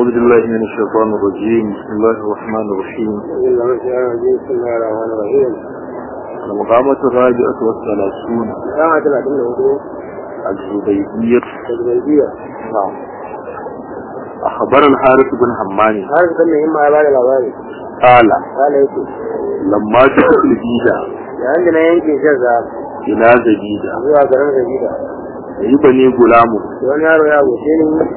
أعوذ بالله من الشيطان الرجيم بسم الله الرحمن الرحيم بسم الله الرحمن الرحيم المقامة الرابعة والثلاثون ساعة ثلاثين وهدوء الزبيدية تجريبية نعم أخبر الحارث بن حماني هذا كان مهم على بعض الأوائل قال قال يكي لما جاءت الجيدة عندنا ينكي شزا إلى زبيدة zuwa garin Zabida يبني غلام wani yaro ya goce ni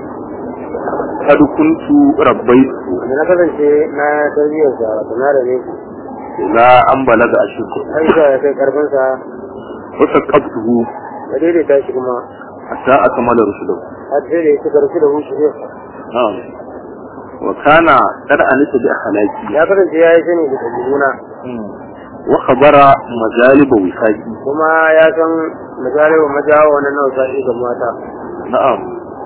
قد كنت ربيته da na kasance na tarbiyyar sa wato na da ne إلى أن بلغ أشده har zuwa ya kai karfin sa وثقفته da daidaita shi kuma حتى أكمل رشده har sai da ya ci karfi da hushi ne نعم وكان قد أنس بأخلاقي ya kasance ya yi sani da ɗabi'una وخبر مجالب وفاقي kuma ya san misalin majawa wannan nawa sa'i ga mata نعم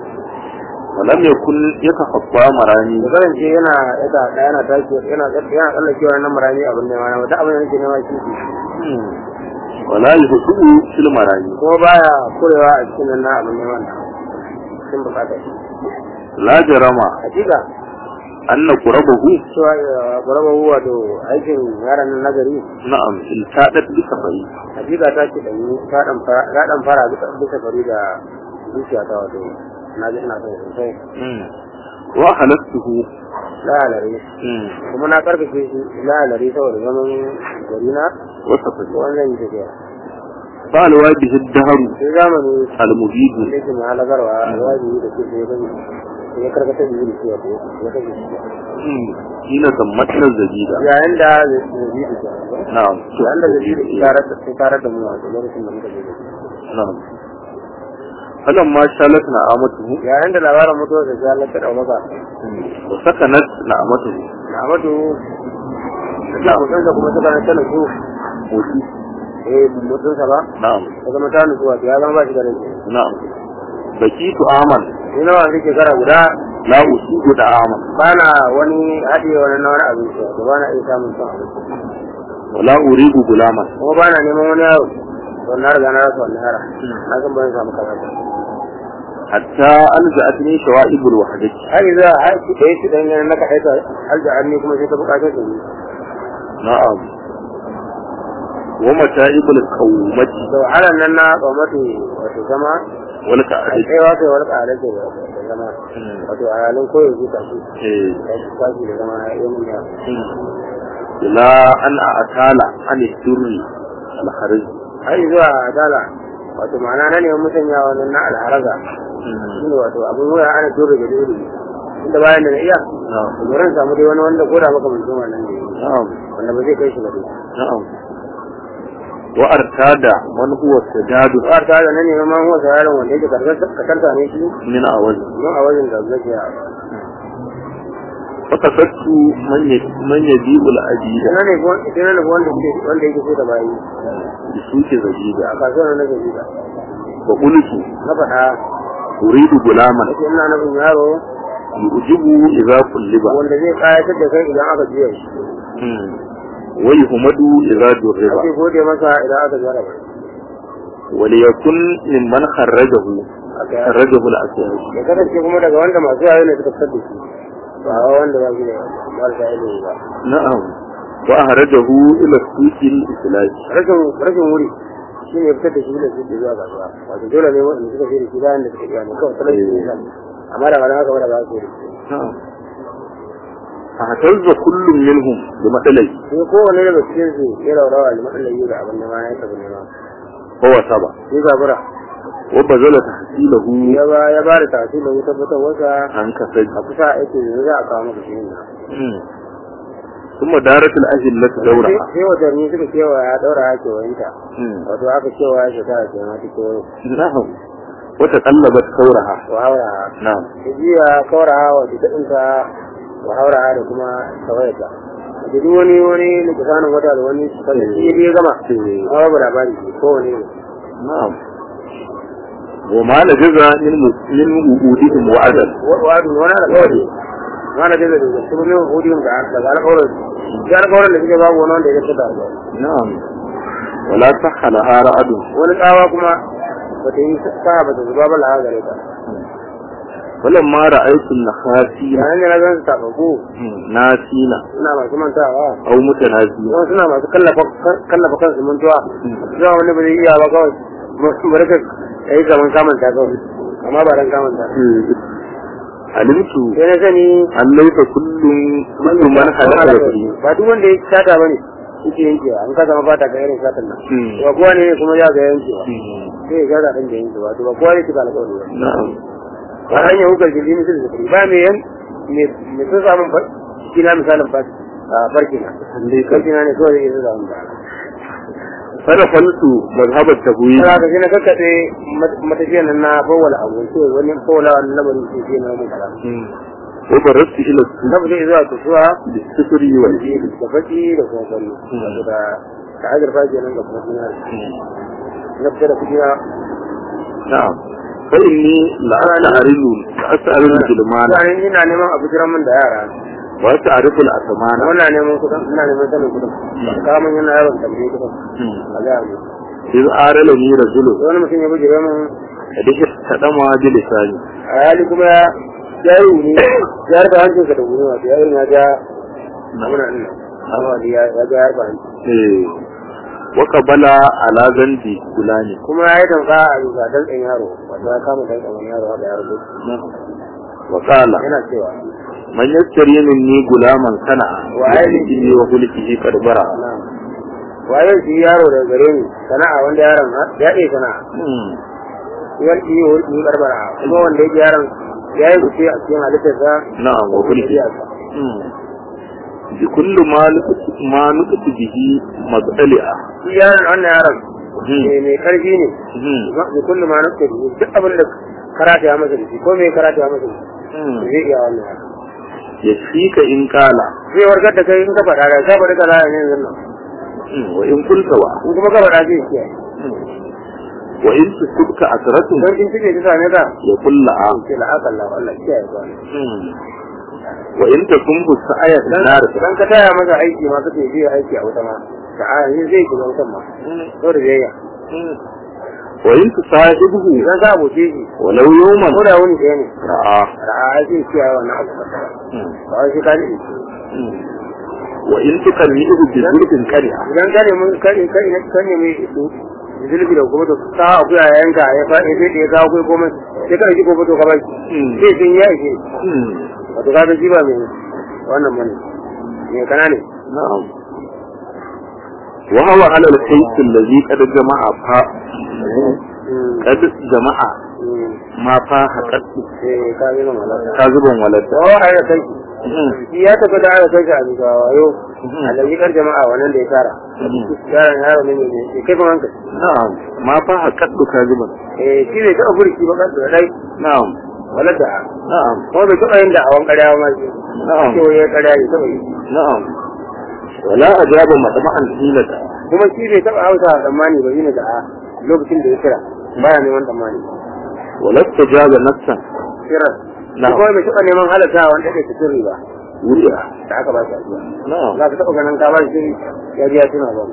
ولم يكن يتخطى مراني da kasance yana yada yana tashi yana yana tsallakewa nan marami abin da yana wata abin da yake nema shi ولا يهدو في المراني kuma baya kurewa a cikin nan na abin da wannan sun bukata shi لا جرم hakika أن قربه cewa guraba wato aikin yaran nan nagari نعم التادت بسفري hakika ta ce dan ta dan fara ta dan fara bisa bisa fari da zuciya ta wato na ji ina son sosai وأخلصته lalare kuma na karkace shi lalare saboda zaman gari na وسفري wannan yi tafiya فالوا به الدهر sai zamani المبيد da yake mai halagarwa alwaji da ke sai gani sai ya karkatar da yiri cewa ya kashe shi حين تمتنا الزبيدة yayin da zai da shi نعم yayin da zai da tarar da sai tarar da mu a lokacin da muka je da shi نعم فلما شالت نعمته yayin da labarin mutuwar da ya lata daukaka وسكنت نعمته na amadu da mutunsa kuma suka na tana su موتي eh mutunsa ba نعم ta zama ta nutsuwa ya zama ba shi da rai نعم بكيت آمن ni nawa nake kara guda لا أصيب دعاما ba na wani haɗe wani na wani abinci da ba na iya samun son abinci ولا أريد غلاما kuma ba na neman wani yaro don na riga na rasa wannan yara na san ban samu kaza ba حتى ألجأتني شوائب الوحدة har yanzu har ki da yake dan yana naka aika alja ni kuma sai ta bukatar da ni نعم ومتائب القومة to halan nan na kwamatu wato zama a والكعدة kaiwa kai wani ƙarar da da zama wato a halin koyo zuta shi إيه. ya ci kwashi da zama ya mun ya إلى أن أتال عن الدر الخرج har zuwa adala wato ma'ana na neman musanya wannan na alharaza shine wato abin waya ana dole da dole inda bayan da na iya نعم to ran samu dai wani wanda koda maka mutum wannan ne نعم wanda ba zai kai shi ba dai نعم وأرتاد من هو السداد har ta da nan ne ma huwa yaron wanda yake karkar kasanta ne shi من أول don a wajen da zai ya فقصدت من ي- من يجيب العجيب idan ne ko idan ne wanda ke wanda yake so da bayi بسوق زجيجة a kasuwar na gaji da وقلت na faɗa أريد غلاما nake ina nufin yaro يعجبه إذا قلب wanda zai kayatar da kai idan aka juya shi ويهمد إذا ake جرب gode masa idan aka jaraba وليكن ممن خرجه aka yi خرجه الأسياد ya kasance kuma daga wanda masu yayo ne suka fitar da shi ba wanda ba shi da marasa ilimi ba نعم وأخرجه إلى السوق الإسلامي rashin rashin wuri shi ne fitar da shi da su zuwa kasuwa wato dole ne wanda suka fi da shi bayan da suka iya ne kawai talauci ne kan amma da wani haka ba da ba su yi نعم فاهتز كل منهم بمثلي sai kowane daga cikin su ya raurawa da matsalar yi da abin da ma ya taɓa nema هو سبع sai zabura وبذل تحصيله ya ba ya ba da tafi da wutar fitar wasa عن كسد a kusa aiki ne za a kawo maka shi ne ثم دارت الأجلة دورها sai watanni suka kewa ya daura ya kewayinta wato aka cewa ya shekara ke ma ta kewayo نعم وتقلبت ثورها wa haura نعم ta jiya kawara wa ta daɗinta wa haura da kuma tawayata da duk wani wani likisanin wata da wani sanda shi ya gama a babu labari ko wani ne نعم وما لجز من من وجودهم وعدل wa'adu wani alƙawari wani da zai da su ne hudun da daga alƙawarin ya alƙawarin da suke babu wani wanda ya fita da نعم ولا صح لها رعد wani tsawa kuma ba ta yi sa ba ta zuba ba laha gare ta falamma ra'aytu an-nakhasina yayin da na gan su tababu nasina suna masu mantawa aw mutanazina kuma suna masu kallafa kallafa kansu mantuwa zuwa wani ba zai iya ba kawai bari ka yi zaman kamanta kawai amma ba dan kamanta alimtu sai na sani an laisa kullum kullum man halaka da kuɗi ba duk wanda ya sata bane yake yankewa an ka zama fata ga irin satan nan Hmm. ba kowa ne kuma ya ga yankewa sai ya gaza ɗan da yankewa to ba kowa ne cika alƙawari ba na'am ba hanyar hukar jirgin mutum da kuɗi ba mai yan mai sun samun kina misalin farki na farki na ne kawai zai iya samun ba fara faltu mazhabar tabwi Kana ka na kakkaɗe matafiyan nan na fawwala abu sai wani fawwala wani lamarin sai sai na mun kala wa barastu ila su na bude zuwa kusuwa da sufuri wal da baki da kuma fari wato da da azurfa kenan da kuma dinari na fita da kuɗi na na'am fa inni la ta'ridu la as'alu al-jilmana Sani ina neman abu jiran min da yara wa ta'rifu al-asmana ina neman kuɗin ina neman sanin kuɗin kamun yana yawan tambaye kuɗin a ga mu iz arala ni rajulun wani mutum ya bujire min da tadama bi lisani a hali kuma ya ya yi wuni ya harba hancinsa da wuni wato ya yi na ja muna ina amma ya ya ga harba hanci eh wa qabala ala zandi gulani kuma ya yi tamka a bisa dantsan yaro wato ya kama dantsan wani yaro haka ya rubu wa qala yana cewa man yaskari minni gulaman sana'a Wa wa aini- ainihi wa hulkihi karbara na waye shi yaro daga gare ni sana'a wanda yaron ya iya sana'a yar iya hulki barbara kuma wanda yake yaron ya yi fice a cikin halittarsa na'am wa hulkihi bi kullu ma nuqtu ma nuqtu bihi madali'a shi yaron wannan yaron mai mai karfi ne da kullum ma nake da duk abin da karata ya masa da shi ko me karata ya masa da shi zai iya wannan yaron ya fika in kala zai warkar da kai in ka faɗa da ka faɗi kaza ne yanzu nan wa in kulta wa in kuma ka faɗa zai kiyaye wa in tusibka asratun don kin cike ta same ka ya kulla a ce la aka Allah Allah kiyaye ka wa in takunhu sa'ayat nar dan ka taya masa aiki ma kace zai aiki a wuta ma ta a yin zai shiga wutan ma to da yayya wa in tusahibuhu idan ka aboce shi walau yawman ko da wani ɗaya ne ra'a ra'a zai kiyaye wannan abu ba wai shi ka ji wa in tukallihu bi zurfin qari'a idan ka ne mun kare kai ne kan ne mai su zulbi da kuma to ka akuya yanka ya fa ya sai ya kawo kai komai sai ka ji gobe to ka bai sai sun ya ishe wato ka ga shi ba mai wannan bane me kana ne na'am wa huwa ala al-kayt alladhi qad jama'a fa qad jama'a ma fa haqqatu eh ka yi mamala kaziban walad to ai da kai shi ya tafi da aka kai shi a bisa wayo alaji kar jama'a wannan da ya tara yaron yaro ne ne kai kuma hankali na'am ma fa haqqatu kaziban eh shi bai taɓa furki ba kan da dai na'am wala da na'am kuma bai taɓa yin da awon ƙarya ma shi na'am ce wai ya ƙarya ne taɓa yi na'am wala ajaba madma'an hilata kuma shi bai taɓa hausa a tsammani ba yi da a lokacin da ya kira baya neman tsammani wala tajaba nafsan kirar Na'am. kuma bai taɓa neman halatta wanda ya ta sirri ba wuriya da aka ba shi ajiya na'am za ka taɓa ganin ka ba shi ya biya tuna ba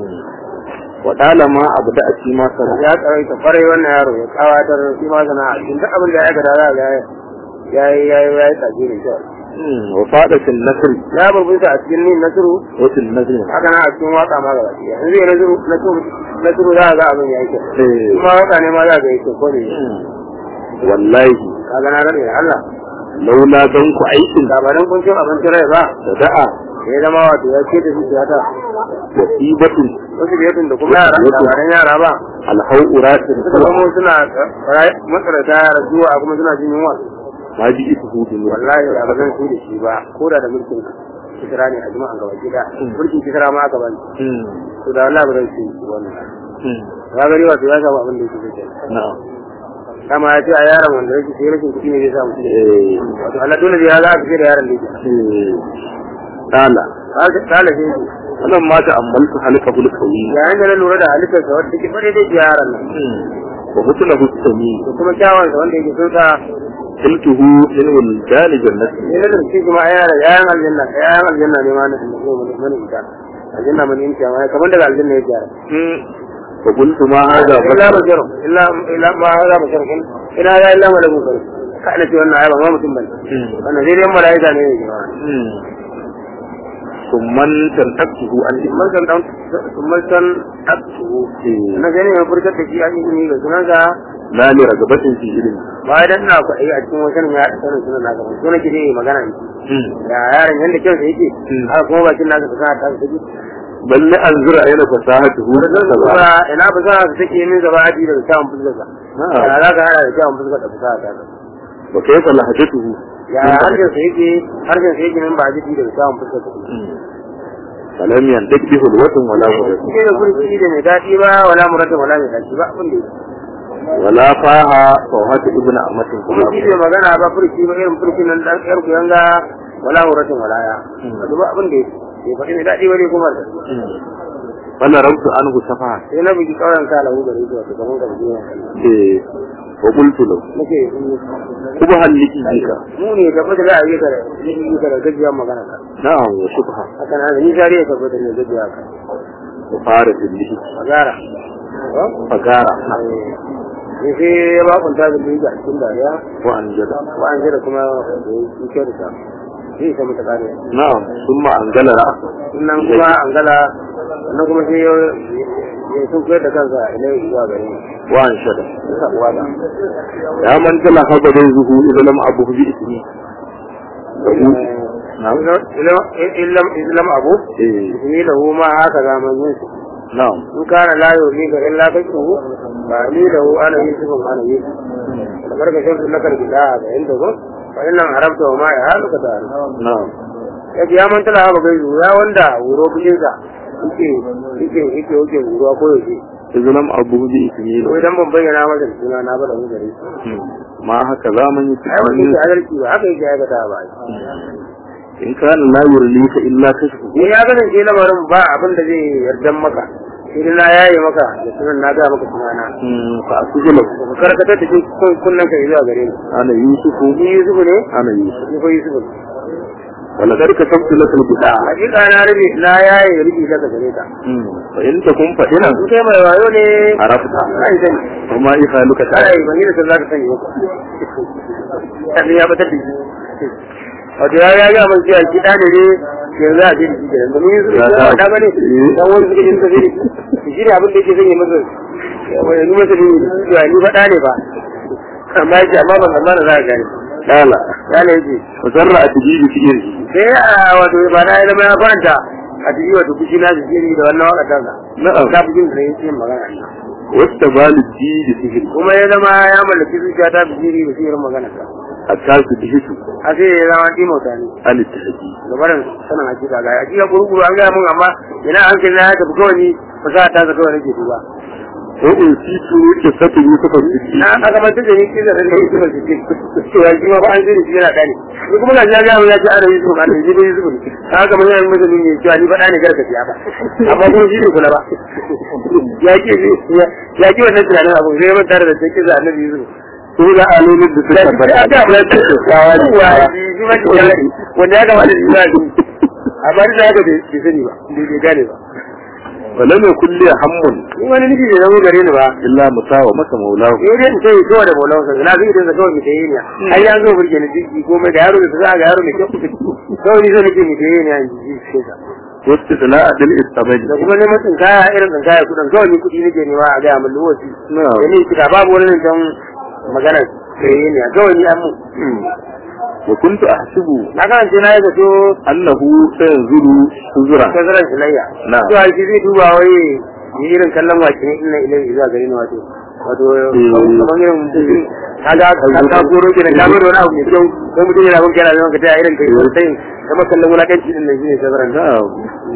wa dalama abu da ake masa ya tsarai ta kwarai wannan yaro ya kawatar shi ma sana'a cikin duk abin da ya gada za ga ya yi ya yi ya yi tsaki da kyau wa fada fil nasr ya burbunta a cikin nin nasiru wa fil nazr haka na a cikin waka ma gaba ɗaya yanzu ya nasiru nasiru nasiru za a ga abin ya yi kyau eh kuma waka ne ma za ga yi kyau ko ne wallahi ka ga na rane da Allah laula dan ku aikin da ba dan kun cin abincin rai ba da da'a ya zama wato ya ce da zuciya ta wasibatun wasu biyatun da kuma yara da ba dan yara ba alhau uratin suka zama suna matsarata yara zuwa kuma suna jin yunwa ma bi isu hudun wallahi da ba zan su da shi ba ko da da mulkin kisra ne a jima'an gaba gida mulkin kisra ma aka bani to da wallahi ba zan su da wannan ya gari wato ya samu abin da yake zai na'am kama ya ce a yaron wanda yake sai rashin kuɗi ne zai samu shi eh wato Allah dole ya za a fice da yaron da yake eh dala kala shi yake wannan ma ta ammaltu halqa bil qawi yayin da na lura da halittarsa wanda take bare da yaron nan wa hutula hustami da kuma kyawansa wanda yake sun sa qultuhu min wal jali jannati ne na shi kuma yaran yayan aljanna yayan aljanna ne ma na da ko mun mun ita aljanna mun yin kiyama kamar daga aljanna yake yara fa qultu ma hadha illa bashar illa illa ma hada bashar kin ina ya illa malakun kare ka ina ce wannan ai ba ma mutum bane wannan zai dai mala'ika ne ne ba summan tantaktuhu an man san dan man san aktu na gane ya furta da shi a ilimi ga sunan ga la li ragabatin fi ilmi ba dan na ku ai a cikin wajen ya da sanin sunan naka ba so nake dai magana ne ya yaron yanda kyau da yake har kuma bakin naka ka ta take balle an zura yana fasahatuhu ba ina ba za ka take min gaba aji daga samun fuskar ka ya za ka hada da samun fuskar da fuskar ta wa kayfa lahajatuhu ya harshen sa yake harshen sa yake min ba aji daga samun fuskar ka falam yandak bi hulwatin wala murad shi da furci da mai daɗi ba wala muradin wala mai daɗi ba abin da yake wala faha fawhatu ibnu amatin kuma shi bai magana ba furci ba irin furci nan dan yar kuyanga wala muradin wala ya ba abin da yake bai faɗi mai daɗi ba ne kuma da wala rabtu anhu safaha sai na bugi kauran ka lahu gare shi wato kaman ka bugi eh wa qultu lahu nake kuba haliki jika mu ne da fata da ayyuka da yi ka da gajiya magana ka na'am wa shubha haka na ni jariya ka fata ne gajiya ka wa fara bihi magara fagara ne sai ya ba kun ta da biyu a cikin dariya wa anjada wa an jira kuma da yi kyau da ta zai ta mata kare na'am thumma angala ra'sa sannan kuma an gala sannan kuma sai ya ya sun koyar da kansa ilai zuwa gare ni wa anshada suka uwa da ya man tala habadin zuhu idan lam abu bi ismi na'am illam islam abu eh ismi lahu ma haka zaman yin su na'am in kana la yuri ga illa kake ba ni lahu ana yusuf ana yusuf da barka shan na karbida ga inda ko fa innan haramta wa ma ya halu ka tare na'am ya ya man tala ba gai ya wanda wuro bijin sa yake yake yake yake wuro ko yake idan lam abu bi ismi ko idan ban bayyana masa suna na ba da mu gare ma haka zaman yi ai wani ke adalci ba haka yake aikata ba in kana la yurlika illa kashfu ni ya kasance lamarin ba abin da zai yardan maka sai na yaye maka da sunan na ga maka sunana fa asujula ka karkatar da cikin kunnen ka zuwa gare ni ana yusufu ni Yusuf ne ana yusuf ni ko Yusuf ne wala karka sabtu lakal bida hakika na rabi na yaye rubi daga gare ta fa in takum fadina in kai mai wayo ne arafta ai sani kuma ikhaluka ta ai ban yi da san zaka sani ba kan ya batar da shi wato ya ya ga mun cewa ki da ne yanzu a jin shi kenan domin Yusuf Ya ya sa- da bane dan wani suka yin tafi shi ne abin da yake zan yi masa wai ni masa ne cewa ni faɗa ne ba amma yake amma ban amma da za ka gane kala ya ne yake fasarra atjibi fi irhi sai a wato ba na zama ya faranta a cikin wato kushi na jikiri da wannan waka ta na'am ta fi jin da yake magana wasta balu ji da sihiri kuma ya zama ya mallaki zuciya ta fi jiri da sihirin magana ta hatta su dihitu a sai ya zama ɗimauta ne an tahdi gabarin sanin hakika ga hakika kurkuru an gaya mun amma ina an kai na ya tafi kawai ni fasaha ta kawai nake duba ko in situ ke satu yusuf siddi na aka manta da ni kisa da ne yusuf da ke to ya ji ma ba an zai shi yana dani ni kuma ga ya ga ya ce ana yusuf ana yi yusuf ne haka mun yana masa ne cewa ni faɗa ne garka ya ba amma kuma shi ne kula ba ya ke ya ke wannan tunanin abu sai man tare da take da annabi yusuf su da alolin da suka tabbata ya ga mun ta tsawa ne shi ma ke wanda ya ga wani shi amma da haka bai sani ba bai gane ba wala mai kulle hammun in wani nufi bai zama gare ni ba illa musawa masa maulahu sai dai in sai kawai da maulan sa na zai idan sa kawai mai tayi ne ai ya zo burge ni jiki komai da yaro da za ga yaro mai kyau kawai ni zo nake mai tayi ne an ji sai sa wasu da adal istabadi da kuma neman tsinkaya irin tsinkaya kudin kawai ni kudi nake nema a gaya min lokaci da ni kika babu wani nan don magana tayi ne kawai ni an mu wa kuntu ahsibu na kan ce na yi zato annahu sayanzuru suzura tazaran shilayya Na. to ai zai duba wai ni irin kallon wake ne ina ilai zuwa gare ni wato wato kamar irin mutum kaga ka goro kenan ka goro wani abu mai kyau ko mutum yana gunki yana zama ka ta irin kai sai kama kallon wulakanci din nan shine tazaran da na'am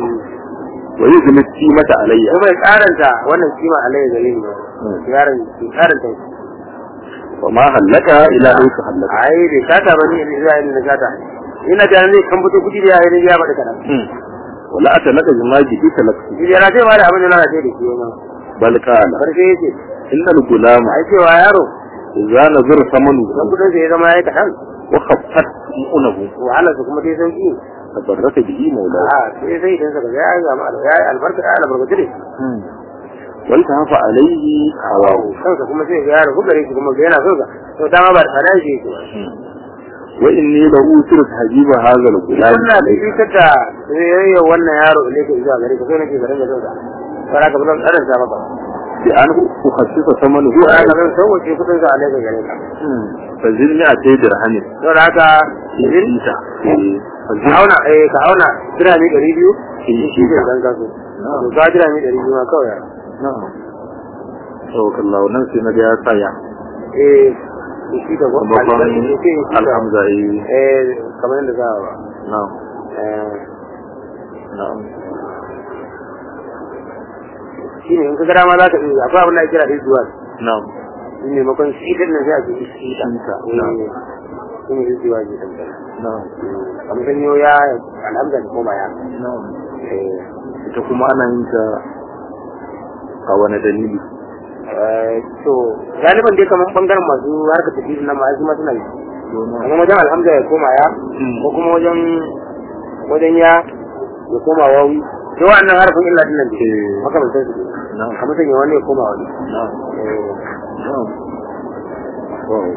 wa yuzmi mata alayya kuma ya karanta wannan kima alayya gare ni yaron karanta wa ma hallaka ila an ka hallaka ai bai kata ba ni in zai ni kata ina da ne kan fito kudi da yayin ya bada kana wala atalaka jimaji bi talaqi shi yana sai ma da abin da na ce da shi ma bal qala karshe yace innal gulama ai cewa yaro idza nazara samanu dan kudin sai ya zama yayi kadan wa khaffat unahu wahala su kuma sai sauki tabarraka bihi mawla a sai sai idan saka ya ga ma ya albarka ya albarka dare wanta hafa alaihi hawahu kansa kuma sai ga yaro gare shi kuma ga yana son sa to dama ba da fada shi yake ba wa inni la usiru hajiba hadha al-gulam wannan da shi kada yayin wannan yaro ne ke zuwa gare ka sai nake garin da son sa fara ka bazan tsarin sa maka bi an ukhassisa samanu ko aka zan sauwace kudin sa alaika gare ka fa zilni a tayi dirhamin don haka idan ita ka auna eh ka auna dirami ɗari biyu shi ne dan kaso to ka dirami ɗari biyu ma kawai na'am tawakkallahu nan sai na ga ya tsaya eh shi da ko kuma ban alhamza eh eh kamar yadda za a ba na'am eh na'am shi ne in ka gara ma za ka iya akwai abin da ake kira izuwa na'am shi ne makon shi din nan sai a ce shi ta Ita, eh shi ne izuwa ne dan dan na'am kamar sanyo ya alhamza da koma ya na'am eh ita kuma ana yin ta a wani dalili eh to galiban dai kamar bangaren masu harkar tafiya na ma su ma suna yi kamar wajen alhamza ya koma ya ko kuma wajen wajen ya ya koma wawi to wannan harfin illa din nan ne Eh. makamantan su ne na'am kamar sanya wani ya koma wani na'am eh na'am wow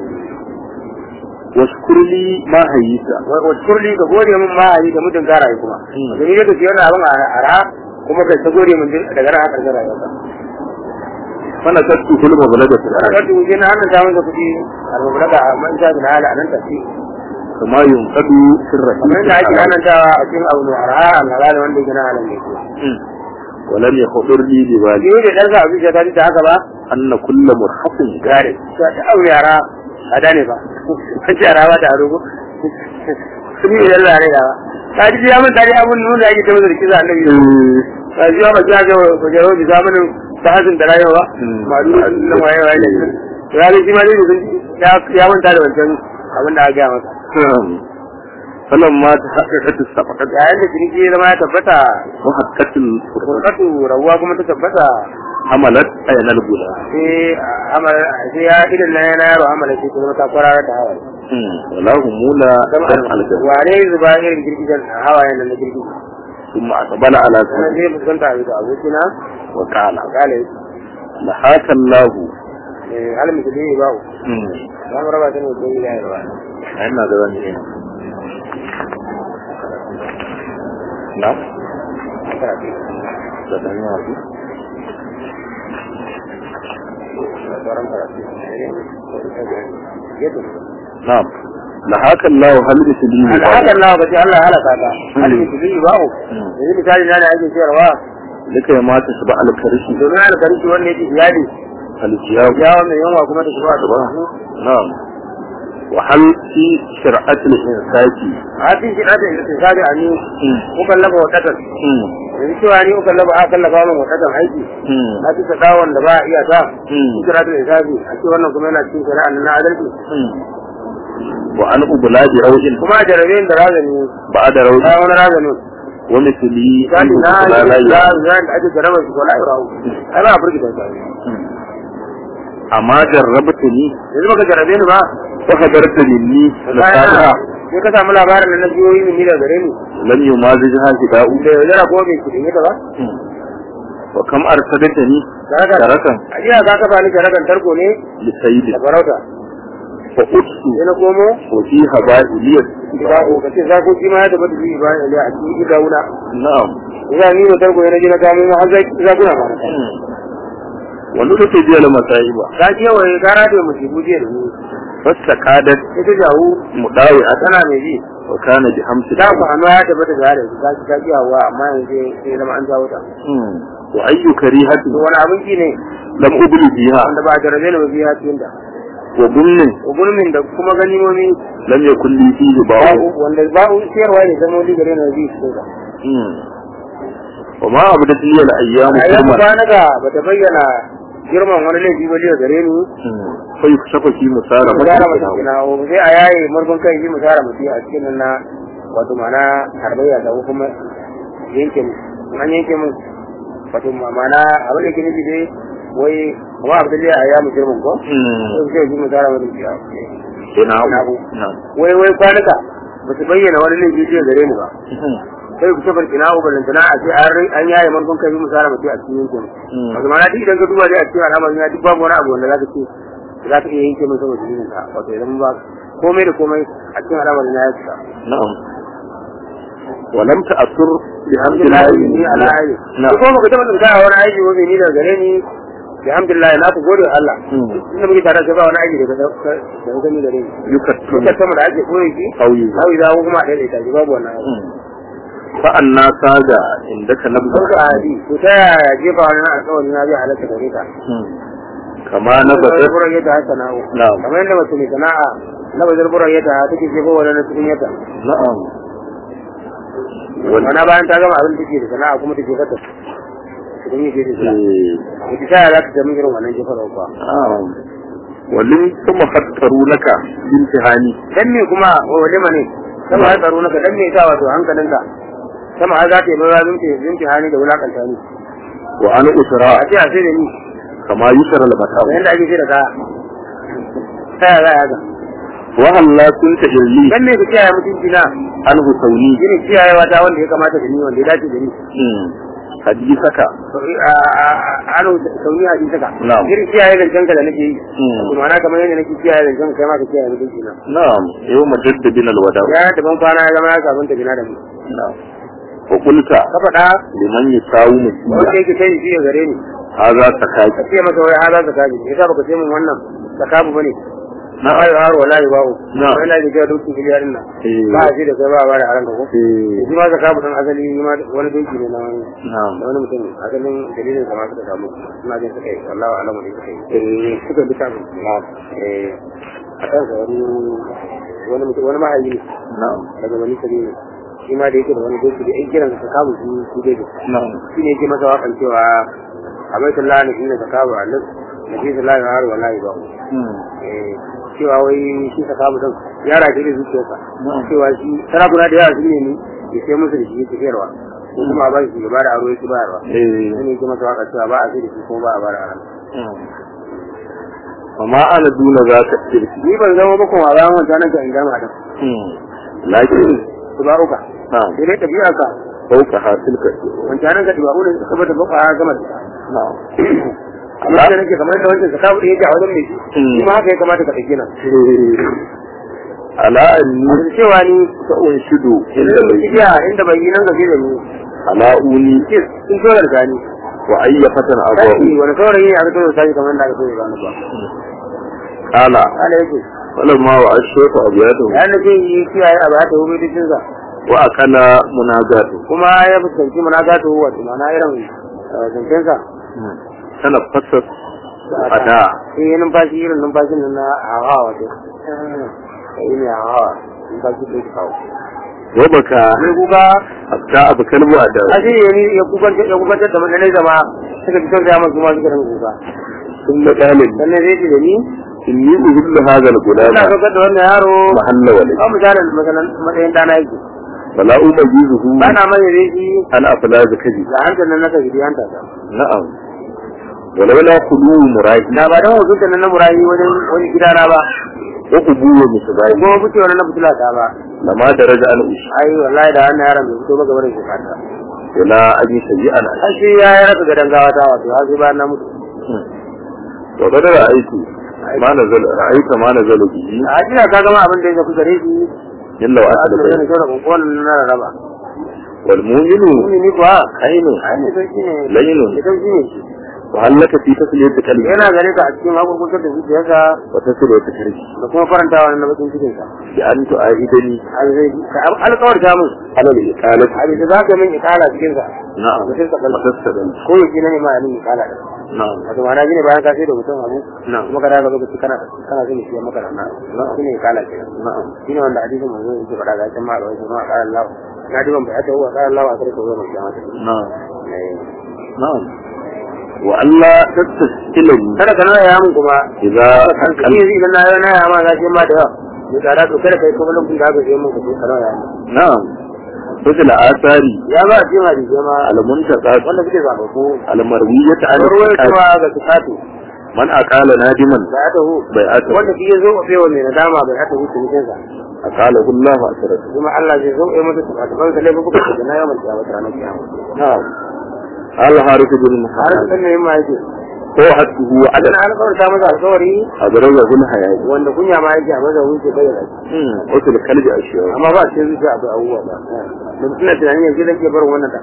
washkur li ma hayyita wata kurli ka gode min mahali da mutum gara yi kuma Mm. da ni da ka wani abin a ara kuma kai ta gode min daga ran haka gara yau fana tattu kulma balaga fil a ardi kan tuje na hannun samun da kuɗi a rubuta da man sha bin hala a nan tafi kama yunqadu sirra kamar yadda ake hannun tawa a cikin abu mai ara a lalata wanda yake na halin ne ولم يخطر لي ببالي ni da ɗan sa abin ta da haka ba أن كل مرحق gare ta abu yara a dane ba an ce yara ba ta aro ko sun yi yalla ne da ta ji ya mun tare abun nuna da ake ta mazar kiza annabi ta ji ya ba ja ga ko jaro da zamanin ta hazin da rayuwa ma duk nan waye waye da to ya ji ma dai sun ya ya mun tare wancan abin da aka ga masa فلما تحققت الصفقة yayin da ciniki ya zama ya tabbata وحققت الفرقة furkatu rawuwa kuma ta tabbata حملت أين الغلام sai amal sai ya idan na yana yaro amala sai kuma ta kwarara ta hawaye ولا همولا دمع الجنة wane zuba irin girgijen hawayen nan na girgije ثم أقبل على wannan سنة zai fuskanta a bisa abokina وقال a kale لحاك الله halin da zai ba za mu raba ta ne don gida yarwa أين هذا ذنب نعم ده ده يعني sauran karatu نعم لحاك الله هل بسبيل hakan nawa bace Allah ya halaka ta halin da zai ba yanzu misali na da ake cewa لك ما تشبع الكرشي domin alkarshi wanda yake iyali الجياب ya wannan yanwa kuma ta shiga ta ba نعم وهل في شرعة الإنساك a cikin shi ɗata da tsari a ni kukan laba wadatar yanzu cewa ni kukan laba akan laba min wadatar aiki na ci sadawar da ba a iya ta kira da isabi a ce wannan kuma yana cikin shari'a na adalci وأن أبلاد روج kuma a jarabe da razani بعد روج bayan wani razani ومثلي misali na لا لا yi لا da ake jarabar shi ko la yau ai ba a firgita ta أما جربتني yanzu baka jarabe ni ba وحضرت مني bayan نصارها sai ka samu labarin da na biyoyi min ni da gare ni لم يمازجها فداء da yaudara ko bai kudin ta ba وكم أرسلتني Jaraka. تركا a jiya ka kafa ni jarakan tarko ne لسيد da farauta فأدت sai na komo وفي هبائلية gida ko kace za ko shi ma ya tabbata shi ba ya a cikin gida wuna نعم ina ni da tarko ne na kamo har zai za kuna ma ونلت بي المصائب ka ce wai ka rade mu shi buje da ni فاستقادت sai ta jawo مداوعة tana mai ji وكان بحمس da ku hannu ya tabbata da yare ka ki ka kiyawa amma yanzu sai zama an jawo ta وأي كريهة to wani abin ki ne لم أبل فيها wanda ba da rabe ne ba biya cikin da وظن gulmin da kuma ganimomi لم يكن لي فيه باع babu wanda babu siyarwa ne zama wani gare na biyu cikin da وما أبدت لي الأيام a yau كرما ba na ga bata bayyana girman wani laifi ba liya gare ni فيكشف في مسارة musara mutum na o sai a yaye murfin kai shi musara mutum a cikin nan na wato mana harbayya da kuma yanke mu in an yanke mu wato ma- mana abin da ke nufi dai wai kuma abin da ya ya mu girman ko sai sai shi musara mutum ya نعم نعم wai wai kwanuka ba su bayyana wani laifi zai gare ni ba sai ku tabar kina ko balantana a ce an rai- an yaye manzon kai musara mutum a cikin yankin wato ma'ana duk idan ka duba dai a cikin al'amarin ya duk babu wani abu wanda za ka ce za ka iya yanke min saboda dalilin ka wato idan ba komai da komai a cikin al'amarin ya yi na'am ولم تأثر بحمد alhamdulillah الله ni ala ayi نعم ko kuma ka taɓa tsinka wani aiki ko ni daga gare ni alhamdulillah na ku gode wa Allah مم. inda muke tare da ba wani aiki daga da ka gani gare ni يكتم kuka sama da ake koyi shi أو يزال hawi za kuma a daidaita shi babu wannan aiki فأنا ساجا عندك نبذة sauka a hadi to ta yaya jefa wani na alƙawari na zai halatta gare ka كما na bazar نبذت buran yadda haka na'u نعم kamar yadda mace mai sana'a na bazar buran yadda take jefa wani na cikin yadda نعم وال- mana bayan ta gama abin da take da sana'a kuma take fata cikin yi da sana'a إيه. ita ta yaya za ta sami irin wannan jefarwa kuwa نعم ولم ثم فكروا لك بامتحاني dan me kuma wa walima ne sama ya tsaro naka dan me ita wato hankalinka sama har za ta yi lura zunci zunci hani da wulakanta ni وأنا a أسرى ce a sai da ni كما يسر da المتاع yadda ake sai da kaya ta yaya za a yaga وهل لا كنت إلي dan me ku kiyaye mutunci na عنه ثوني shine kiyayewa ta wanda ya kamata da ni wanda ya dace da ni حديثك aro sauni a cikin saka Na'am. irin kiyaye zancen ka da nake yi Mm. kuma na kamar yadda nake kiyaye zancen kai ma ka kiyaye mutunci na نعم يوم جد بنا الوداع ya da ban kwana ya zama ya sabunta bina da mu نعم وقلت ka faɗa لمن يساوم wanda yake kai shi ya gare ni هذا ka سكاك ce masa wai haza zakabi yasa baka ce min wannan zakabu bane na نعم ayo har wallahi bawo Na'am. wai na ji ga dukkan biliyarin nan إيه. ba a ce da kai ba ba da haranka ko إيه. shi ma zakabu dan asali shi ma wani dinki ne na wani نعم da wani mutum asalin dalilin sa ma suka samu suna jin suka yi wallahi alamu ne suka yi eh suka bi samu eh a kan sa wani wani mutum wani mahayi ne نعم daga wani sabi ne shi ma da yake da wani doki da yan kiran sa kamu shi shi dai نعم shi ne yake masa wakan cewa a bai sallah ne inda ka kawo alif na fi sallah har wallahi ba eh cewa wai shi ka kawo din ya rage da zuciyarsa Na'am. cewa shi sarakuna da yawa sun ne ni ya sai musu da shi yake sayarwa ko kuma a ba shi ya ba da aro yake bayarwa إيه. shi ne yake masa waka cewa ba a sai da shi kuma ba a ba da aro وما أنا دون ذاك التلك ni ban zama ba kuma bayan wancan nan ka in gama da لكن su ba uka نعم sai dai tafiya ka فوقها تلك wancan nan ka tiba ne suka bata baka a gama da نعم amma da nake kamar da wancan sakabu da yake a wajen mai shi shi ma haka ya kamata ka ɗauki nan على أني da cewa ni سأنشد عند inda بيتي tafiya inda bai yi nan gaje da ni على أوني ce sun so da gani وأي فتن sai أبوه wani saurayi ne aka so sai kamar da aka so ya gani ba قال Allah yake فلما وأشرف أبياته ya nake yi kiyaye a ba ta hube dukkan sa وأكل مناجاته kuma ya fuskanci munagatu wato mana irin zancen sa تنفست أداء sai yi numfashi irin numfashin nan na hawa wato yi ne hawa numfashi da ya kawo وبكى sai kuka حتى أبكى الوعد a shi ne ya kukantar ya kukantar da mutane zama suka fi tausaya masu ma suka rinka kuka ثم قال لي sannan zai ce da ni إني أهل هذا ina الغلام saukar da wannan yaro محل ولد ba misalin matsalan matsayin dana yake فلا أميزه ba na mai da shi عن أفلاذ كذب da hankali nan naka gidi hanta ta نعم ولولا خلو مراهي da ba dan hukunta nan na murayi wajen wani gidana ba وقبول مصباحي ko fice wani na fitila ta ba لما درج عن أشي ai wallahi da wannan yaron bai fito ba gaban shi fata ولا أجي سيئا har sai ya yi raka gadan gawa ta wato har sai bayan na mutu وقد رأيت ما نزل رأيت ما نزل به a jira ka gama abin da ya zafi gare shi جل a وعلا cikin da shauran kowane na rarraba والمؤمن ni ni kuwa عين ai ne sauki ne لين ne sauki ne shi وهل لك في تسلية قلبي yana gare ka a cikin hakurkurtar da zuciyarsa وتسلية قلبي da kuma farantawa na bakin cikinsa بأن تؤيدني alkawar ta mun على الإقالة a bisa za ka min ikala cikinsa نعم mutum sa kalma وتستدل ko yake na nema min ikala da نعم wato ma'ana shine bayan ka sai da mutum abu نعم kuma ka daga lokaci kana kana son shi maka da na shine ikala ke نعم shine wanda hadisin manzo yake faɗa ga can ma da wani ma qala Allah na diban bai ta huwa qala Allah a sarki wa mai kiyama نعم نعم وألا تستسئلني kada ka nuna ya mun kuma إذا kan kike idan na yana ya ma za ki ma da yawa ni tsara to kada kai kuma lokacin da aka sai mun ka sai kana ya mun نعم مثل آثار ya ba a cikin hadisi ma المنتقات wanda suke zaba ko المروية عن ruwai الثقات kuma ga sifatu من أقال نادما bai ata hu بيعته wanda shi ya zo a fewa mai nadama bai ata hu cinikin sa aqalahu Allah asratu kuma Allah zai zo ya mata taban sa laifin kuka da na yawan kiyama ranar kiyama na'am al harith bin har muhammad san ne ma yake ko hatuhu adad ana alƙawarta masa alƙawari adraza bin hayat wanda kunya ma yake a maza wuce bayyana shi hmm wato da kalbi ashiya amma ba sai zuciya akwai abubuwa ba da suna tunanin yanzu zan ke barin wannan da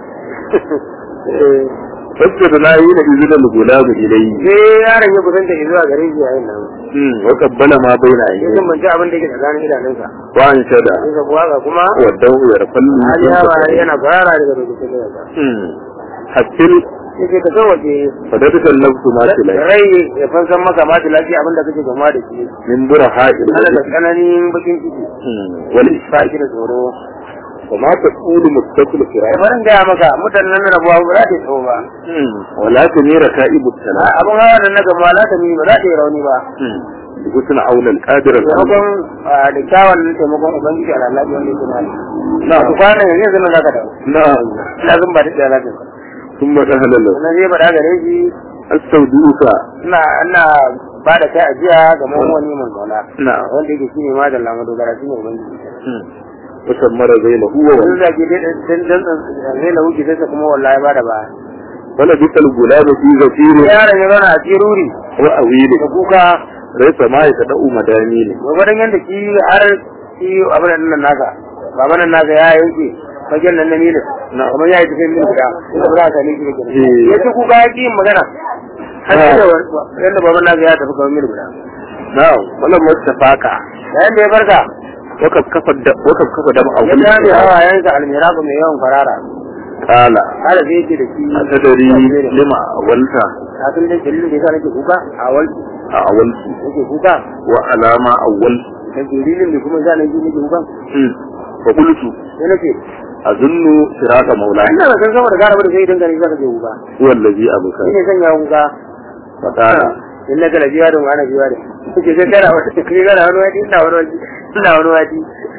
fasda na yi na izu da gulabu ilayhi sai yaron ya kusanta zuwa gare shi yayin nan hmm wa qabbala ma baina sai ayyi sun banci abin da yake tsakanin idanunsa wa an shada sai ka buwa ga kuma wa dawu ya rafallu hali hawa yana fara daga rubutun da yasa hmm hasil sai ke ka zo waje fadadaka nafsu ma tilai rai ya fansan maka ma da lafiya abin da kake gama da shi min buraha ana da ila tsananin bakin ciki wal ba shi da tsoro وما تقول متصل da فراق barin gaya maka mutanen rabuwa ba za ta yi tsawo ba ولا تمير كائب السلام abin hawa nan na gama la ta mi ba za ta yi rauni ba بحسن عون القادر taimakon ah, da kyawun nan taimakon ubangiji a lalaci wanda yake mali na ku kwana yanzu yanzu nan za ka dawo نعم ina zan ba ta da lalaci ثم أهل له sannan zai faɗa gare shi استودعك ina ina ba da kai ajiya ga wani mun zauna نعم wanda yake shine ma da lamu dogara shine ubangiji وسمر بينه هو yanzu da ke dan dan zai lahu ki sai kuma wallahi ba da ba ولبث الغلام في زفير yaron ya zauna a ciruri وأويل da kuka ليس ما يتدأ مدانين gwagwadon yadda shi har shi abin da nan naka baban nan naka ya yanke fagen nan na nila Na. kamar ya yi tafiyan mil guda inda ba za a sami shi ba kenan Eh. ya ci kuka ya ƙi yin magana har sai da wa- yadda baban naka ya tafi kamar mil guda نعم ولما استفاق yayin da ya farka وقد كفى الد- وقد كفى دم ya أول dame hawayensa almiraku mai yawan farara قال har da yake da shi أتدري لما أولت a tun da dalilin da yasa nake kuka a walki أولت nake kuka وعلى ما أولت da dalilin da kuma za na ji nake kuka فقلت sai nake أظن فراق مولاي ina da san sama da gara da sai idan gari zaka je kuka هو الذي أبكى shine sanya kuka فقال in na gala biya da wani biya da kuke sai kana wata kai kana wani wadi ina wani wadi ina wani wadi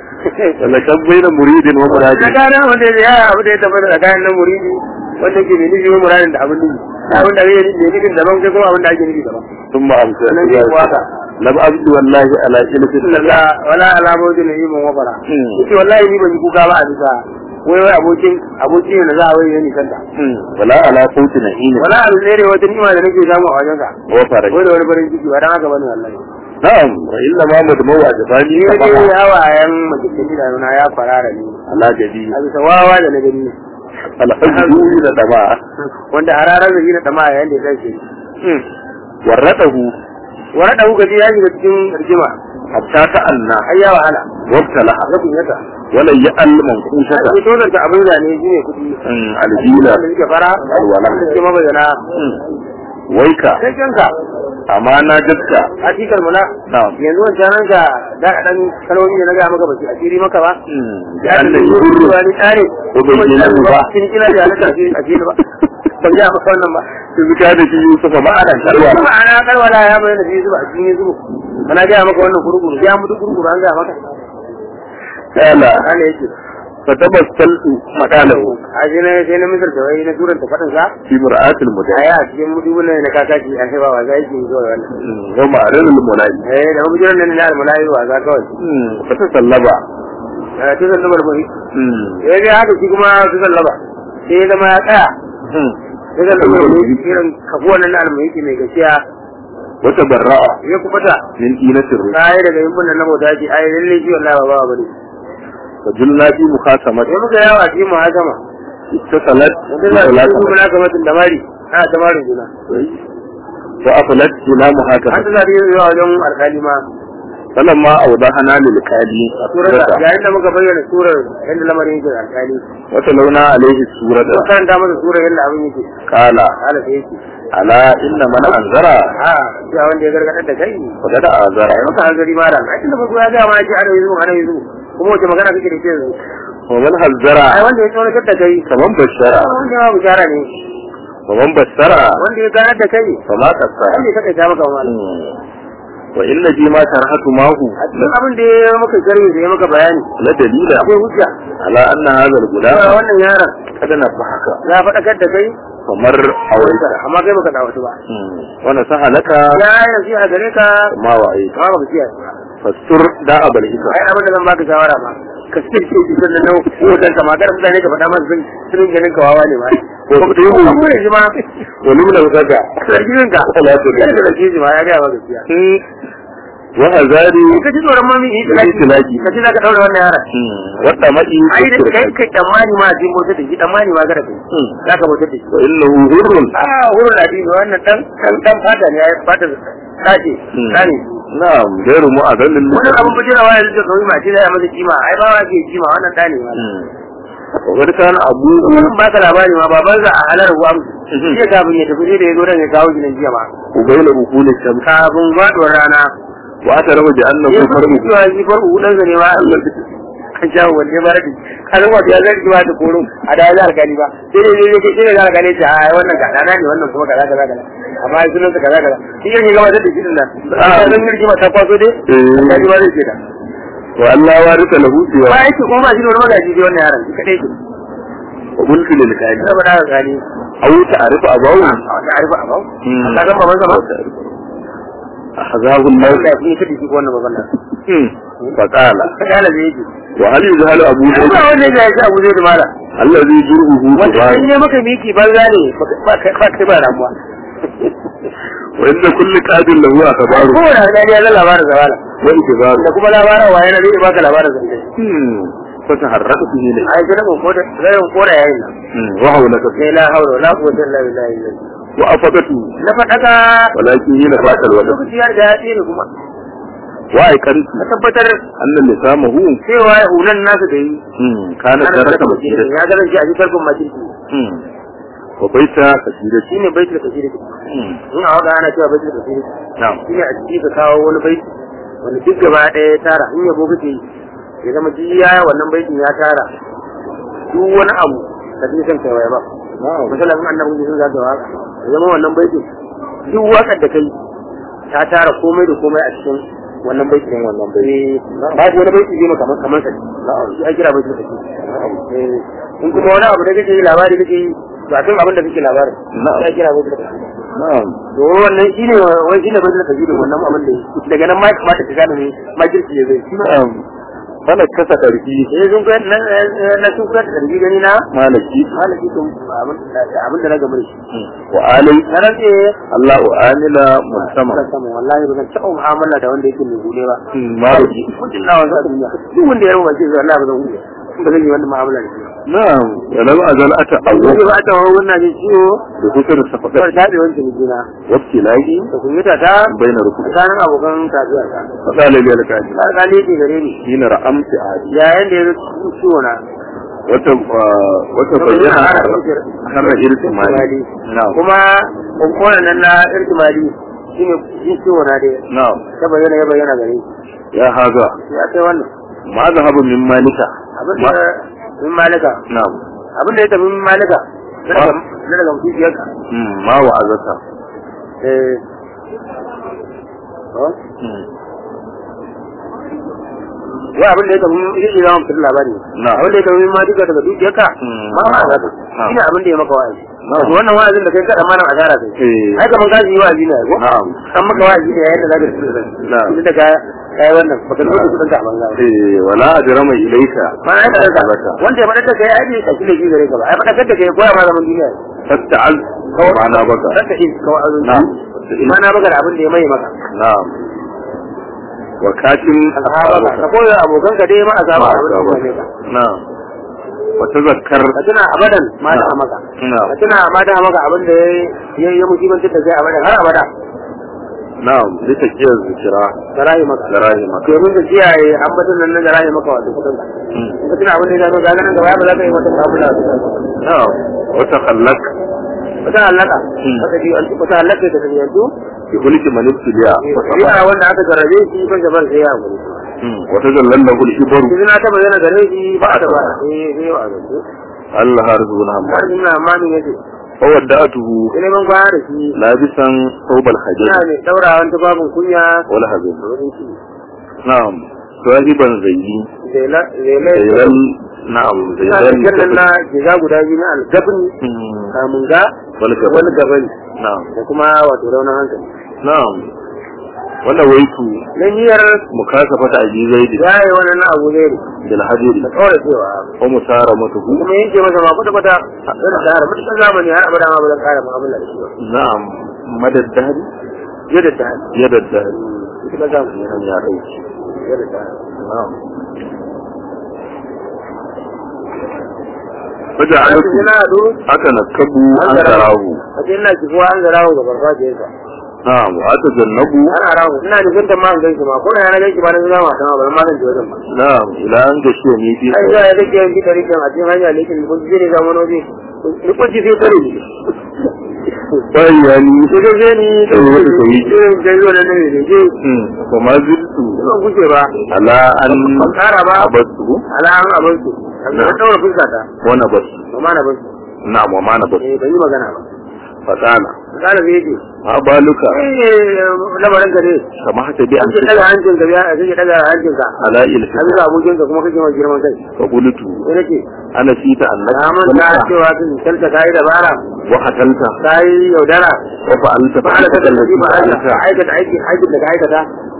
لكن بين مريد na ومراجع gane wanda ya abu da ya tabbata da kayan nan muridi wanda ke mai nufi wa muradin da abin nufi abin da bai yi nufin daban kai kuma abin da ake nufi daban ثم أمسى Sannan zai waka. لم أبد والله على إلف wala wala alamoji na yi mun wafara Hmm. yace wallahi ni ban yi kuka ba a bisa wai wai abokin abokin ne za a wai yani kanta ولا على صوت نهين wala abu ne ne wata ni'ima da nake samu a wajenka وفرج wai da wani farin ciki ba dan haka bane wallahi نعم وإنما مدمو أجفاني ni dai كفها hawayen makikin idanuna ya farara ni على جديد a bisa wawa da na gani الحب إلى دماء wanda a ranar da shi na dama yayin da ya tashi ورته wani da kuka ji ya shiga cikin rigima حتى تأنى ai ya wahala وابتلع ga kunyata ولن يأل منقوشة ai dole ta abin da ne shine kudi الجيلة wanda suke fara Alwala. da suke mabayyana ويكا sai kanka أمانا جدك a cikin mula نعم yanzu wancan nan ka da dan kalmomi da na ga maka ba su asiri maka ba ya لأن da yi يقول wani tsare Ko bai yi nan ba. kin kina da alaka ce a cikin ba ban ga maka wannan ba إذ كان في يوسف معنا kuma شروع ana kalwala ya bayyana shi zuba a cikin zuba kana ga maka wannan kurkuru ya mutu kurkuru an ga maka قال ana yake فتبسلت مكانه a shi ne sai na misar da wai na turan ta fadin sa في مرآة a المدعي ya cikin mudubun nan na kakaci an sai ba wa zai yi zuwa wannan ومعرض المنادي eh da mujiran nan na almalayi wa za kawai فتسلب eh turan da barbari eh dai haka shi kuma turan laba sai ya zama ya tsaya sai da laba irin kafuwan nan na almalayi mai gaskiya وتبرأ ya kubata من دينة الرسل kai daga yin nan na bauta ce ai lalle shi wallahi ba ba bane فجلنا في مخاصمة sai muka yawa cikin muhakama اتصلت mutum da su بثلاثة muna kamar da mari ana ta marin juna وأفلت إلى har محاكمة suna da yin zuwa wajen alkali ma فلما أوضحنا للكالي surar السورة yayin da muka bayyana surar yadda lamarin yake da alkali وتلونا عليه السورة ko karanta masa surar yadda abin yake قال hala sai yake ألا إن من أنذر a shi wanda ya gargadar da kai فقد أنذر ai maka hanzari ma da ai tunda farko ya ga ma ya ce ana yanzu ana yanzu kuma wace magana kake da ke yanzu ومن هزر ai wanda ya tsoratar da kai فمن بشر wanda ya bishara ne ومن بشر wanda ya ganar da kai فما قصر wanda ya kaɗaita maka ma وإن فيما شرحت معه a cikin abin da ya maka sharhi da ya maka bayani لدليل akwai hujja على أن هذا cewa الغلام wannan yaron قد نبهك ya faɗakar da kai فمر a أولك amma kai baka dawatu ba ونصح لك ya yi nasiha gare ka ما وعيت amma baka kiyaye ba fastur da abal hisa ai abin da zan baka shawara ba ka ce ce ki sannan nan hoton ka magana mutane ka faɗa masa sun sun ganin ka wawa ne ba Ko ko ta yi ko mu. mu ne ma wani mun saka sarkin ka Salatu kada da shi ma ya ga ba gaskiya wa azari ka ji tsoron mami yi Yi tilaki. ka ce za ka daura wannan yara wadda madi ai da kai kai tsammani ma jin motsa da shi tsammani ma kada kai za ka motsa da shi wa innahu hurrun ah wurin addini wannan dan dan dan fata ne ya fata kace kane na'am gairu mu'adallin wannan abun bujira wa yanzu da kawai ma ce da ya masa kima ai ba wa ke kima wannan dane ma wa kan abu Mun ba ka labari ma baban sa a halar ruwa jiya kafin ya tafi sai da ya zo dan ya kawo gidan jiya ma ubayla ukul sham kafin faduwar rana wa ta rabu da annahu ya fi farmu cewa shi farko hudan sa ne ma Allah kan jawo wanne ba radi kalin wato ya zargi ba ta koro a da ya alkali ba sai dai ne sai dai alkali ta a wannan kaza na ne wannan kuma kaza kaza kaza amma ai sunan sa kaza kaza shi yake gaba da shi din nan a zan girgi ma ta kwaso dai alkali ba zai ce da wa Allah warisa lahu ba siwa yake kuma ba shi da wani magaji dai wannan yaron shi kadai ke wa mulki lil kadi saboda haka gani aw ta'rifu abawu a wata arifa a bau ka san baban sa ba ahzabu Allah Allah ya fi kadi shi ko wannan baban nan fa qala ka dala zai yi wa hal yuzhalu abu ba zaid wanda ya shi abu zai da mala allazi jurhuhu wanda subhan in ne maka miki banza ne ba kai ba kai ba ramuwa wa inda kulli qadin lahu akbaru ko da ga ya labarin zawala wa ikbaru da kuma labarin waye na zai baka labarin zance فتحركت به لك ai kana ko da zai ko da yayin nan وهولك sai la haula wala quwwata illa billah وأفقته na fadaka ولكن هنا فات الوقت lokaci ya riga ya tsere kuma وأيقنت na tabbatar أن لسامه cewa hulan nasu da yi كان ana ترك da مسيرة ya ga shi a cikin farkon makirki وبيت كثيرة shine baitul kasiri in a waka ana cewa baitul kasiri نعم shine a ciki ka kawo wani baiti wanda duk gaba ɗaya ya tara in yabo kake yi ya zama duk ya wannan baitin ya tara duk wani abu da duk kan kaiwa ba نعم misalan in annabi sun zaka waka ya zama wannan baitin duk wakar da kai ta tara komai da komai a cikin wannan baitin wannan baitin ba shi wani baitin ne kamar kamar sa na'am shi ake kira baitin kake in kuma wani abu da kake yi labari kake yi to a kan abin da kake labarin Na'am. shi ake kira baitin kake نعم to wannan shine wai shine baitin kake da wannan abin da yi daga nan ma ya kamata ka gane ne ma kirki ya zai نعم أنا كسا قرفي eh sun kai na na sun kai da karbi gani na مالكي malaki to abin abin da na gaba da shi وآلي na rantse الله آمل ملتمع Allah sama wallahi ba zan taɓa mu'amala da wanda yake mai gode ba مالكي mutum na wanzu a duniya duk wanda ya rawa ce zai Allah ba zan hude ba zan yi wannan mu'amala da shi نعم ولم أزل أتأول ba ba ta hawa wannan jin ciwo بكثر kawai الصفقات taɓe wancan jina وابتلاقي da kunyata ta بين ركوب tsakanin abokan kasuwa ta فقال لي لك أجل alƙali yake gare ni حين رأمت عادي yayin da ya zo ciwo na وتبين أهم إرتمالي نعم kuma kunkunan nan na irtimali shine jin ciwo na dai نعم ta bayyana ya bayyana gare ni يا هذا ya kai wannan ما ذهب من مالك abin da min malika نعم abin da ya tafi min malika na daga na daga mutunciyarka مم. ما وعظك eh oh? wa abin da ya tafi min yake zama mutum labari Na. abin da ya tafi min malika daga dukiyarka Mm. ma ma zaka Na. shine abin da ya maka wa'azi Na. wato wannan wa'azin da kai kada malam asara kai Eh. ai kaman kaji yi wa'azi ne ko نعم an maka wa'azi ne yayin da zaka tafi Na. da da ka kai wannan baka zo da kudin ka a banza ba إيه ولا أجرم إليك ma ai da ka لك wanda ya faɗa da kai ai bai kashi da shi gare ka ba ai faɗa da kai koya ma zaman duniya فاستعذ معنا بك ranka in kawai azun نعم ma na baka da abin da ya mai maka نعم وكاتم alhaba ka koya abokan ka dai ma a samu abin da ya mai maka نعم وتذكر ka tuna abadan ma da maka نعم ka tuna ma da maka abin da ya ya musibantar da kai abadan har abada نعم لتكير الذكرى da rayu maka دراهمك domin ka kiyaye ambaton nan na da rayu maka wato kudin ka مم. in ka tuna abin da ya gano ga nan gaba ba za ka yi wata abu da نعم وتخلق wata halaka Hmm. wata ji wata halaka da tafi yanzu بهلك من ابتلاء ya wanda aka jarrabe shi ban gaban sai ya gudu مم. وتجلل له الكبر yanzu na taba yana gare shi ba ta ba eh sai wa zanzu الله رزقنا har محمد ina mamin yace فودعته ina ban kwana da shi لابسا ثوب الحجر ina ne daurawan tubabin kunya والهزل da wurin shi نعم صاحبا زيي zela zela زيلال نعم ina زيلال da jannan na giza guda biyu na algabin مم. kamun ga والجبل wani gabani نعم da kuma wato raunin hankali نعم wannan waitu na niyyar mukasafata abi zaidi ya yi wannan na abu zai bil hadiri da kawai cewa wa musaramatuhu kuma yanke masa ma kwata kwata irin da har mutum zamani har abada ma ba zan kara mu'amala da shi ba na'am madad dahri yadda ta yadda dahri ita zamani yan ya dauki yadda ta na'am Faja a alaikum cikin na hadu aka nakabu an tarahu a cikin na kifuwa an zarawo ga farfajiyarsa na'am wa ata jannabu ana rawo ina nufin ta ma an ganshi ma ko na yana ganshi ba na zama ta ma ba ma zan ji wajen ba na'am ila an gashi ne fi ai za a rage yanki da rikin a cikin hanya lekin kun ji ne zama waje ni kun ji sai kare ni bai yani ko da zai ni da Eh, wata koyi. irin da zuwa nan ne je hmm fa ma ziltu ban guje ba ala an ban kara ba abasu ala an abin su an daura fuska ta wa nabasu ba ma na ban su na'am wa ma nabasu eh ban yi magana ba fatana kana zai ce ma baluka eh lamarin ka ne kama hata bi an kake daga hancin ka biya kake daga hancin ka ala an ilfi ga abokin ka kuma kake ma girman kai fa qultu sai nake ana fita na annaka mun ta cewa kin kalta kai dabara wa hatalta kai yaudara wa fa'alta ba ala kada allati ba ala fa'alta aikata aiki aikin da ka aikata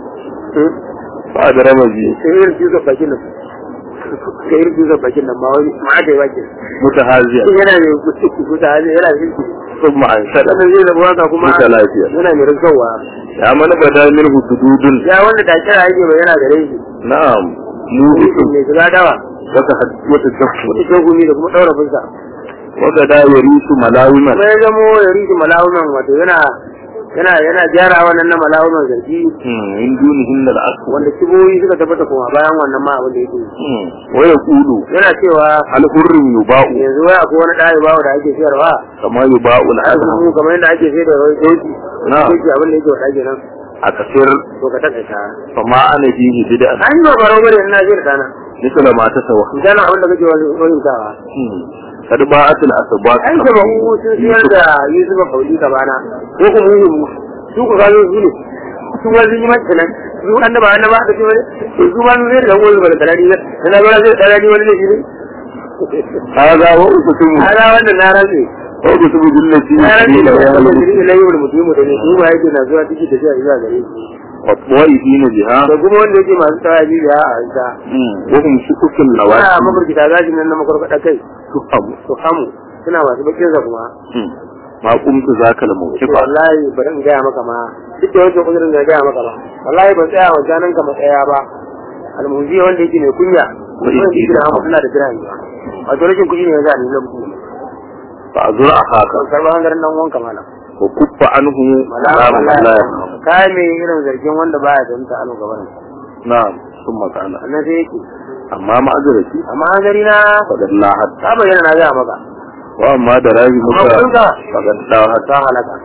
fa adrama bi sai irin cizo bakin nan sai irin cizo bakin nan ba wani ma da yake mutahaziya yana ne kuta hali yana da shi thumma an shada sannan zai zama haka kuma Kuta lafiya. yana mai rinkawa ya mana bada min hududun ya wanda da kira yake bai yana gare shi na'am mu mutum mai shiga dawa wata wata dafu wata shagumi da kuma daura fuska wata da yarisu malawiman kuma ya zamo ya rike malawunan wato yana yana yana gyara wannan na malawunan zargi in dunihin al-aswa wanda kiboyi suka tabbata kuma bayan wannan ma abin da yake wa yaqulu yana cewa hal hurrin yuba'u yanzu wai akwai wani ɗaya bawo da ake siyarwa kama yuba'u al-adha azumi kamar yadda ake sayar da wani doki Na. doki abin da yake wa ɗage nan a kasir to ka taƙaita fama ana fihi bid'an an yi ba baro bane ina jin kana misala ma ta sawa idan abin da kake wani wani tawa kad ba'atul asbaq an ce ba mu sun siyar da Yusuf Kauli ka bana ko kuma mu mu su ku ga su ne su ma sun yi mata nan su annaba annaba da ce wani su ma sun sayar da wani ba da talani ne ina ga sai talani wani ne shi ne hada wa usumu ala wannan na rantsi wa usumu billati na rantsi da ya wannan alamu da ne yi mutum da ne su ma yake na zuwa ciki da shi zuwa gare shi wa tawaifina biha da kuma wanda yake masu tawaji da a ita wa hum shukukul ana nawasi mafarkita gashin nan na makwarkwada kai tuhamu su hamu suna masu bakin sa kuma ma qumtu zakal ce mawqifa wallahi bari in gaya maka ma duk da wancan uzurin da gaya maka ba wallahi ban tsaya wa janan ka matsaya ba almuzi wanda yake mai kunya Wa in wanda yake da ina. hamu suna da dirhami ba wato rashin kuɗi ne ya zani lokaci fa azura haka ban karɓar hangaren nan wanka mana wa kuffa anhu salamu wallahi alaihi kai mai irin zargin wanda baya da mutu alo gaban na'am summa qala annan sai yake amma ma'azarati amma hanzari na faqad la hatta ta bayyana na gaya maka wa amma da rabi muka Amma kuɗinka? faqad la hatta ta halaka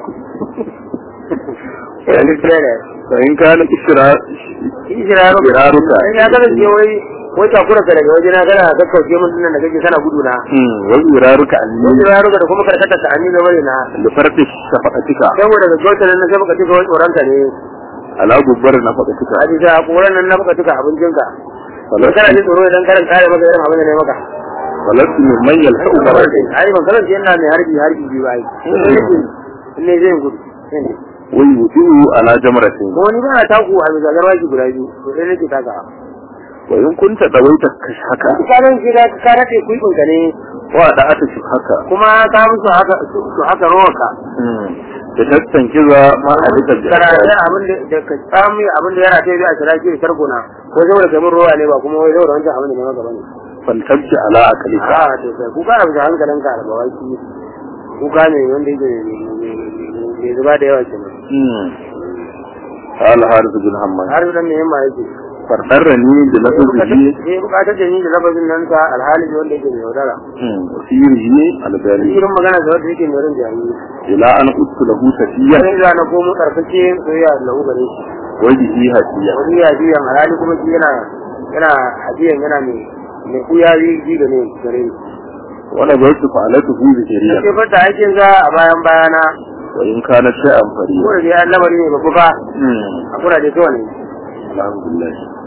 yanzu sai da fa in kana isra Ishiraruka. Ishiraruka. In ya kasance wai wai takura ka daga waje na kana kakkauce mun dinnan da kake kana gudu na. hmm wa iraruka Wai anni ishiraruka da kuma karkata ta anni da bane na. li farti shafaqatika Saboda ga gauta nan sai baka tuka wai tsoron ka ne. ala gubbar nafaqatika A bisa koran nan na baka tuka abincin ka. Wai kana falatu jin tsoro idan karin kare maka irin abin da ne maka. falatu min man yalhaqu marati Ai ban kasance ina mai harbi harbi biyu ai. In ne zai gudu. wa yudiu ala jamratin Ko ni ba na taku a bisa garwaji guda biyu. To sai nake taka. wa in kunta dawaita haka Karan shi da ka rate kuibin ka ne wa da ata shi haka kuma ka musu haka su haka rowarka. da tattan kiza ma a duka karatu abin da da ka samu abin da yana ta yi a shira ki tarkona ko saboda kamar ruwa ne ba kuma wai saboda wancan abin da ne maka bane fantabci ala akalika a to sai ku kana bisa hankalin ka da bawaki ku gane wanda yake mai zuba da yawa kenan قال حارث بن حماد har da me yamma yake فردرني بلفظه sai bukatar da ni da lafazin nan sa alhali wanda yake mai yaudara وسيره البالي irin magana da wanda yake mai rin jami'i إلى أن قلت له سفيا sai da na komo karkace soyayya da lahu gare shi وجهه هسيا wani ya biya alhali kuma shi yana yana hadiyan yana mai mai kuyawi ji da ne gare ni وأنا قلت فعلته بشريا sai fata aikin za a bayan bayana وإن كانت شيئا ko فريا da dai lamari ne babu ba a kuraje kawai ne الحمد لله